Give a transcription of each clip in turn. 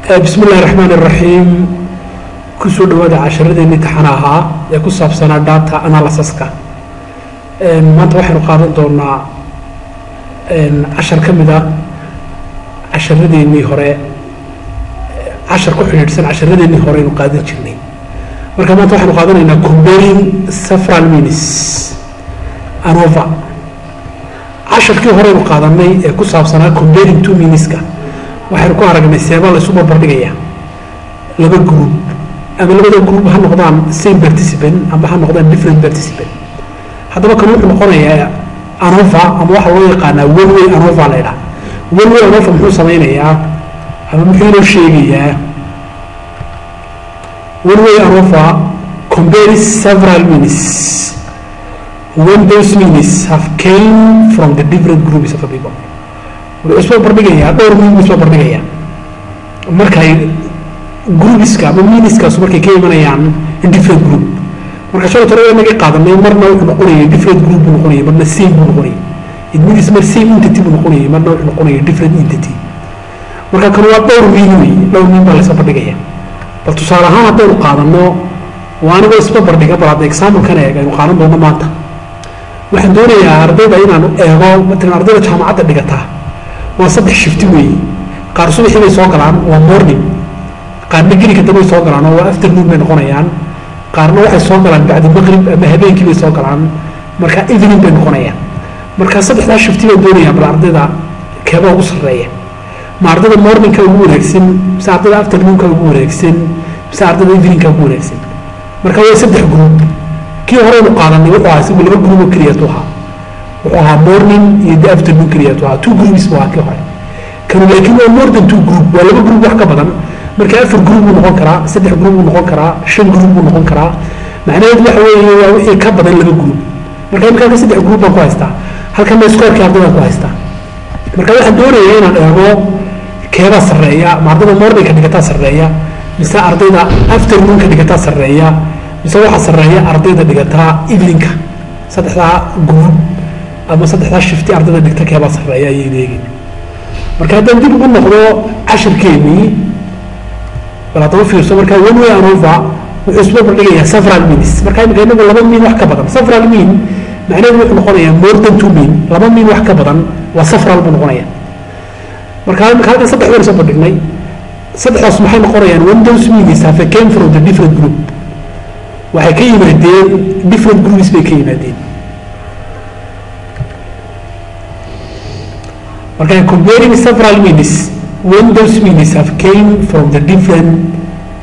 bismi illahi raxmaan iraxiim kusoo dhawaada casharadeenii taxana ahaa ee ku saabsanaa data analysiska maanta waxaynu qaadan doonaa cashar ka mid a casharadeenii hore cashar ku xidhiidhsan casharadeenii hore aynu qaadan jirnay marka maanta waxaynu qaadanaynaa comparing several minutes anova casharkii hore aynu qaadanay ee ku saabsanaa comparing two minuteska waxaynu ku aragnay seebaa laysu barbardhigaya laba group ama labada group ha noqdaan same participant ama ha noqdaan different participant haddaba kan wuxuu noqonayaa anova ama waxaa loo yaqaanaa one way anova la ydhaha one way anova muxuu sameynayaa ama muxuu inoo sheegayaa one way anova compares several minutes when those minutes have came from the different groups of people wuxuu isba bardhigayaa dhowr min isba bardhigayaa markay groupiska ama miniskaasu markay ka imanayaan in different group marka shalay tore naga qaadanay marna wuxuu noqonaya different group buu noqonaya marna same buu noqonaya it means mar same entity buu noqonaya marna wuxuu noqonaya different entity marka kan waa dhowr min wey dhowr min baa laysa bardhigaya bal tusaale ahaan haddaynu qaadano waa anigoo isba bardhiga bal hadda examplekan eeg aynu qaadan doono maanta waxaan doonayaa ardayda inaanu eego matalan ardayda jaamacadda dhigataa waa saddex shifti weeye qaar subaxii bay soo galaan waa morning qaarna gelinka dambay soo galaan oo waa afternoon bay noqonayaan qaarna waxay soo galaan bacdi maqrib ama habeenkii bay soo galaan marka evening bay noqonayaan marka saddexdaa shifti baan doonayaa bal ardayda keeba ugu sarreeya ma ardayda morningka ugu wanaagsan mise ardayda afternoonka ugu wanaagsan mise ardayda eveningka ugu wanaagsan marka waa saddex group kii horeynu qaadanay wuxuu ahaa isagu laba group oo keliyatu ahaa wuxuu ahaa morning iyo the afternoon keliyatu ahaa two groups buu ahaa kii hore kanu laakiin waa more than two group waa laba group wax ka badan marka afar group buu noqon karaa saddex group buu noqon karaa shan group buu noqon karaa macnaheedu waxa weeye waa wixii ka badan laba group marka imika halka saddex group baan ku haystaa halkana scorekii ardaydaan ku haystaa marka waxaan doonayaa inaan eego keebaa sarreeya ma ardayda morningka dhigataa sarreeya mise ardayda afternoonka dhigataa sarreeya mise waxaa sarreeya ardayda dhigataa eveningka saddexdaa group ama saddexdaa shifti ardayda dhigta keebaa sarreeya ayaynu eegin marka haddaan dib ugu noqdo cashirkeenii bal haddaba fiirso marka one way anova wuxuu isba bardhigayaa several means marka imika inagu laba min wax ka badan several mean macnaheedu wuxuu noqonayaa more than two mean laba min wax ka badan waa several buu noqonaya marka imika halkan saddex baynu soo bandhignay saddexdaas maxay noqonayaan one those means have came from the different group waxay ka yimaadeen different groups bay ka yimaadeen marka comparing several minutes when those minutes have came from the different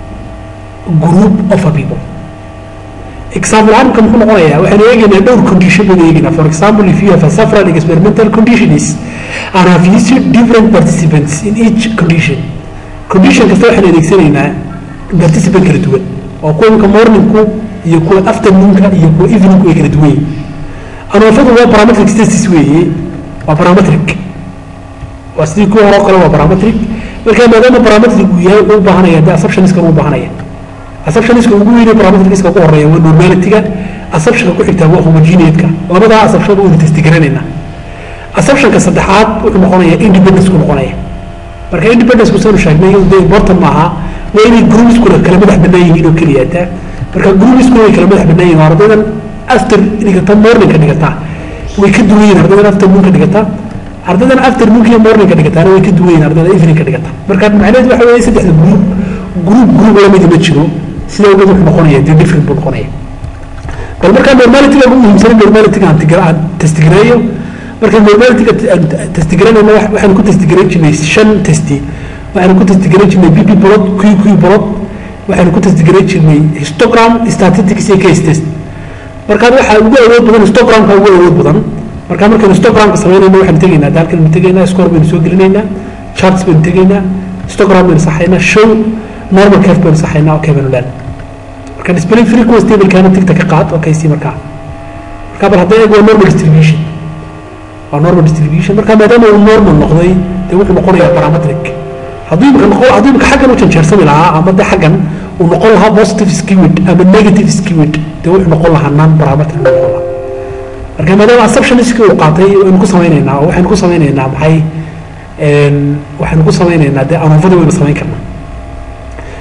group of a people example ahaan muxuu noqonayaa waxaynu eegaynaa dhowr condition baynu eegaynaa for example if you have a several experimental conditions and have used different participants in each condition condition kasta waxaynu adeegsanaynaa participant kala duwan oo kuwa imika morningku iyo kuwa afternoonka iyo kuwa eveningku ay kala duwan yihin anoofadu waa parametric status weeye waa parametric waa sidii kuwa hore o kale waa parametric marka maadaama parametric uu yahay wuxuu u baahanaya de assumptioniska uu baahanaya assumptioniska ugu weynay parametricska ugu horeeya waa normalityga assumptionka ku xigtaa waa homogeneatka labadaa assumption waynu testigaraynayna assumptionka saddexaad wuxuu noqonayaa independence ku noqonaya marka independence ku sanu sheegnay de important maaha waa inay groupiskuna kala madax bannaan yihiin oo keliyaata marka groupiskuna way kala madax bannaan yihin ardaydan after dhigata morningka dhigata way ka duwan yihin ardaydan afternoonka dhigata ardaydan afternoonka iyo morningka dhigataana way ka duwan yihin ardayda eveningka dhigata marka macnaheedu waxa weeye saddexda group group group lamidi ma jiro sida ogeed wuxuu noqonaya dee different buu noqonaya bal markaa normalityga ugu muhiimsan normalityga aan testigareeyo marka normalityga testigaranayna waxaynu ku testigaran jirnay shan testi waxaynu ku testigaran jirnay bb bolod q q bolod waxaynu ku testigaran jirnay histogram statistics iyo case test markaa waxaa ugu awood badan histogramka ugu awood badan marka markaynu histogramka samaynayna waxaynu tegaynaa daalkan baynu tegaynaa score baynu soo gelinaynaa charts baynu tegaynaa histogram baynu saxaynaa show normal curve baynu saxaynaa okay baynu leena marka display frequency tablecana tigta ka qaad okay si markaa marka bal hadday eeg waa normal distribution waa normal distribution marka maadaama uu normal noqday dee wuxuu noqonayaa parametric hadduu imika noqo hadduu imika xaggan u janjeersami lahaa ama de xaggan uu noqon lahaa positive skewed ama negative skewed dee wuxuu noqon lahaa non parametric noqon lahaa marka maadaama assumptioniski uu qaatay waynu ku samaynaynaa oo waxaynu ku samaynaynaa maxay waxaynu ku samaynaynaa dee anuufadii waynu samayn karnaa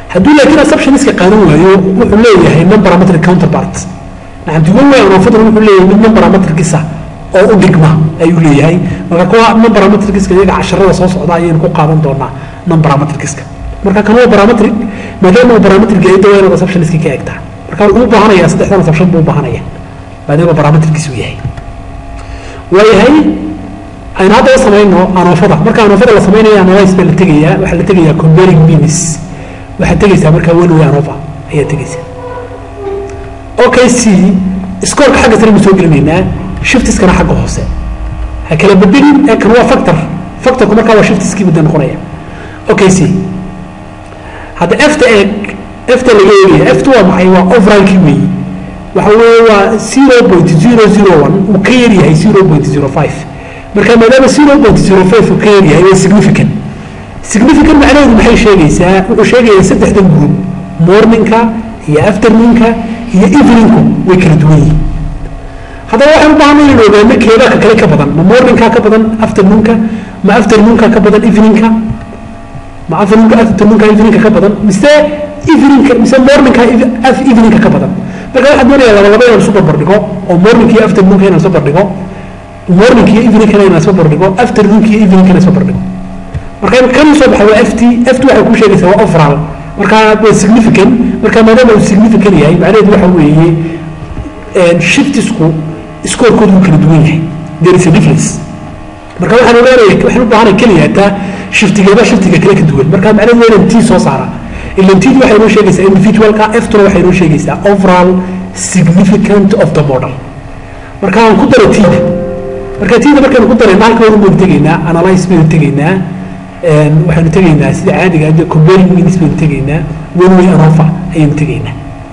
hadduu laakiin assumptioniska qaadan waayo wuxuu leeyahay non parametric counterpart nacamti one way anoofaduna wuxuu leeyahay mid non parametricisa oo u dhigma ayuu leeyahay marka kuwa non parametricska iyaga casharada soo socda ayaynu ku qaadan doonaa non parametricska marka kan waa parametric maadaama uu parametric yahay dawaa inaad assumptioniski ka egtaa marka wuxuu u baahanayaa saddexdan assumption buu u baahanaya maadaama parametrickiis uu yahay waayahay aynu haddaba samayno anoofada marka anoofada la samaynayo analyze baa la tegayaa waxaa la tegayaa comparing beams waxaad tegaysaa markaa one way anova ayaad tegaysaa okay c scoorka xagga sare buu soo gelinaynaa shiftiskana xagga hoose ha kala bedelin ee kan waa factor factorku markaa waa shiftiskii mudda noqonaya okay c hadda efta eeg efta laga eegaya efta waa maxay waa overallkii weeyi waxa weeye waa zero point zero zero one uu ka yar yahay zero point zero five marka maadaama zero point zero five uu ka yar yahay waa significant significant macnaheedu maxay sheegaysaa wuxuu sheegayaa saddexdan group morningka iyo afternoonka iyo eveningku way kala duwan yihiin haddaba waxaan u baahanay inaan ogaano keebaa ka kale ka badan ma morningka ka badan afternoonka ma afternoonka ka badan eveningka ma afternoonka afternoonka eveningka ka badan mise eveningka mise morningka eveningka ka badan marka waxaan doonayaa laba laba inaan isu barbardhigo oo morningka iyo afternoonka inaan isu barbardhigo morningka iyo eveningkana inaan isu barbardhigo afternoonka iyo eveningkana isu barbardhigo marka kan soo baxay waa ft ft waxay ku sheegaysaa waa overall marka waa significant marka maadaama uu significant yahay macnaheedu waxa weeye shiftisku scorekoodu wuu kala duwan yahay there is a difference marka waxaan ogaanaya waxaan u baahanay keliya hataa shiftigeeba shiftiga kale ka duwan marka macnaheedu waa inaan t soo saara ilan td waxay noo sheegaysaa individualka ftuna waxay noo sheegaysaa overall significant of the model marka aan ku daro tda marka tda markaynu ku darayna halka hore baynu tegaynaa analyze baynu tegaynaa waxaynu tegaynaa sida caadiga de comparing means baynu tegaynaa one way anofa ayaynu tegaynaa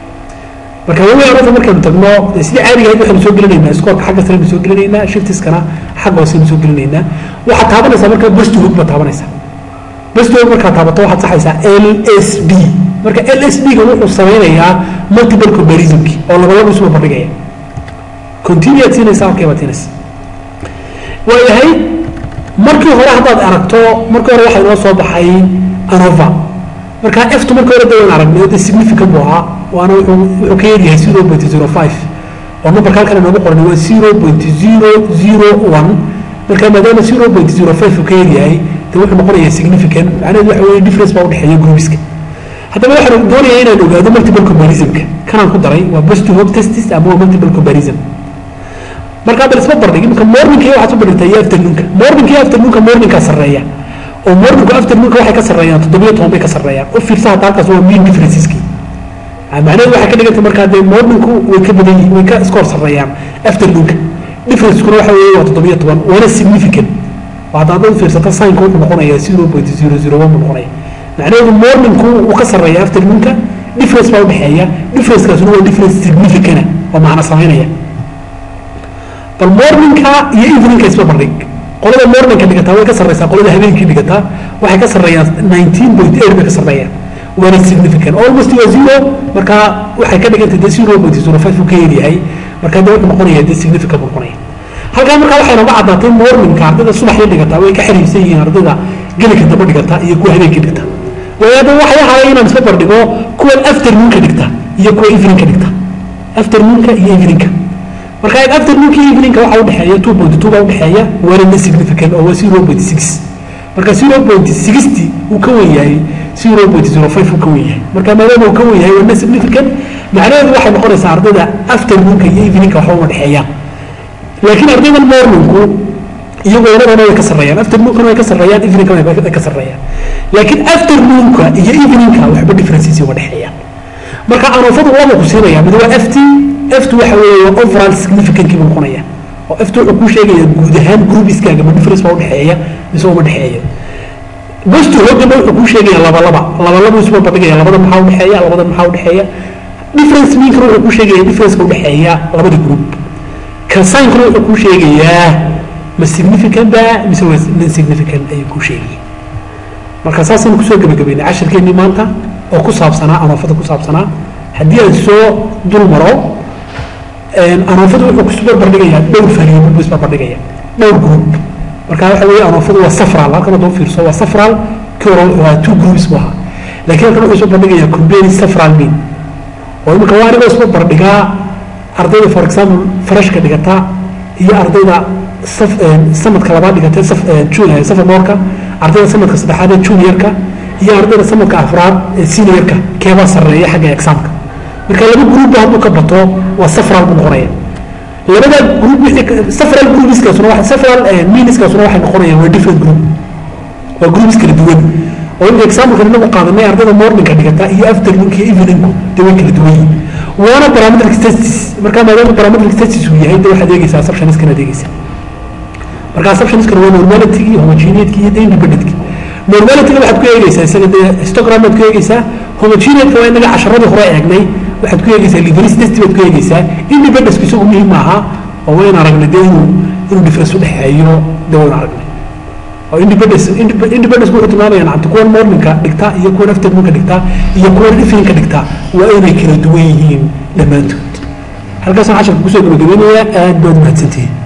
marka one way anofa markaynu tagno sida caadiga ahayd waxaynu soo gelinaynaa scoorka xagga sareynu soo gelinaynaa shiftiskana xagga hooseynu soo gelinaynaa waxaad taabanaysaa marka best hook baad taabanaysaa best hook markaad taabato waxaad saxaysaa l s b marka l s b ga wuxuu sameynayaa multiple comparisonki oo labalaba isuba bardhigaya continue aad siinaysaa halkay baad siinaysaa waayahay markii hore haddaad aragto markii hore waxaa inoo soo baxay anova marka eftu markii hore dawan aragnay de significant buu ahaa waana wuxuu wuxuu ka yaryahay zero point zero five oo numberka halkan inoogu qoran waa zero point zero zero one marka maadaama zero point zero five uu ka yaryahay de wuxuu noqonayaa significant macnaheedu waxa weeye difference baa udhexeeya groupiska haddaba waxaan doonayaa inaan ogaado multiple comparisonka kanaan ku daray waa best hope testis ama waa multiple comparison markaa bal isma bardhig imika morningka waxaad u bardhigtaa iyo afternoonka morningka iyo afternoonka morningkaa sarreeya oo morningku afternoonka waxay ka sarreeyaan toddobiyo toban bay ka sarreeyaan u fiirsa hadda halkaas waa mean differenceski macnaheedu waxay ka dhigantay markaa dee morningku way ka badan yihiin way ka iskoor sarreeyaan afternoonka differencekuna waxa weeye waa toddobiyo toban waana significant hadda haddaad u fiirsata signka wuxuu noqonayaa zero point zero zero one buu noqonaya macnaheedu morningku wuu ka sarreeya afternoonka difference baa udhexeeya differencekaasuna waa difference significana oo macna samaynaya bal morningka iyo eveningka isma bardhig qolada morningka dhigataa way ka sarreysaa qolada habeenkii dhigataa waxay ka sarreeyaan nineteen point eight bay ka sarreeyaan waana significant almost waa zero marka waxay ka dhigantay de zero point zero five uu ka yaryahay marka de wuxuu noqonaya de significant buu noqonaya halkaa marka waxay nooga caddaatay morningka ardayda subaxii dhigataa way ka xiriirsan yihiin ardayda gelika daba dhigata iyo kuwa habeenkii dhigta waayo hadda waxay ahaayeen inaan isma bardhigo kuwan afternoonka dhigta iyo kuwa eveningka dhigta afternoonka iyo eveningka marka afternoonka iyo eveningka waxaa udhexeeya two point two baa udhexeeya waana na significant oo waa zero point six marka zero point sixty uu ka wen yahay zero point zero five uu ka wen yahay marka maadaama uu ka wen yahay waa na significant macnaheedu waxay noqonaysaa ardayda afternoonka iyo eveningka waxba uma dhexeeyaan laakiin ardayda morningku iyagoo labadana way ka sarreeyaan afternoonkan way ka sarreeyaan eveningkan way ka sarreeyaan laakiin afternoonka iyo eveningka waxba differences uma dhexeeyaan marka anoofadu laba ku siinaya mid waa ft ft waxa weeye waa overall significantkii buu noqonaya oo ft wuxuu kuu sheegaya guud ahaan groupiskaaga ma difference baa udhexeeya mise uma dhexeeya bestu hoogana wuxuu kuu sheegaya laba laba laba laba isuma badhigaya labada maxaa udhexeeya labada maxaa udhexeeya difference minkana wuxuu kuu sheegaya differenceka udhexeeya labada group kasaankuna wuxuu kuu sheegayaa ma significant ba mise waa non significant ayuu kuu sheegaya marka saasaynu kusoo gebagabeynay cashirkeennii maanta oo ku saabsanaa anoofada ku saabsanaa haddii aan soo dul maro anoofadu wuxuu kusu barbardhigayaa dhowr fariimo buu isbarbardhigaya dhowr group marka waxa weeye anoofadu waa safral halkan hadduu fiirso waa safral kii hore waa two groups buu ahaa laakiin halkan wuxuu soo bandhigayaa compare several mean oo imika waa anigoo isku bardhigaa ardayda for example freshka dhigata iyo ardayda saf- eh, sanadka labaad dhigata saf- eh, jun- eh, sophomore-ka ardayda sanadka saddexaad ee junior-ka iyo ardayda sanadka afraad ee senior-ka keebaa sarreeya xagga examka marka laba gruupba hadduu ka bato waa safral buu noqonaya labada group wixii ka- safral groupiskaasuna waa safral eh, meaniskaasuna waxay noqonayaan waa different group waa groups kala duwan oo imika example inagu qaadanay ardayda morningka dhigata iyo afternoonka iyo eveningku dee way kala duwan yihiin waana parametric testis markaa maadaama parametric testis uu yahay dee waxaad eegeysaa assumptioniskan aad eegeysaa marka assumptioniskan waa normality iyo homogeneity iyo independentki normalityga waxaad ku eegeysaa isaga dee histogram baad ku eegeysaa homogeneity waa inaga casharadii hore eegnay waxaad ku eegeysaa liveris test baad ku eegeysaa independence isagu muhiim maaha oo wayn aragnay dee inuu inuu difference udhexeeyo dee wayn aragnay oo independence indep- independence wuxuu tilmaamaya nacamta kuwan morningka dhigta iyo kuwan afternoonka dhigta iyo kuwan eveningka dhigta waa inay kala duwan yihiin dhammaantood halkaasaan casharka kusoo gabagabeynaya aad baad umahadsantihiin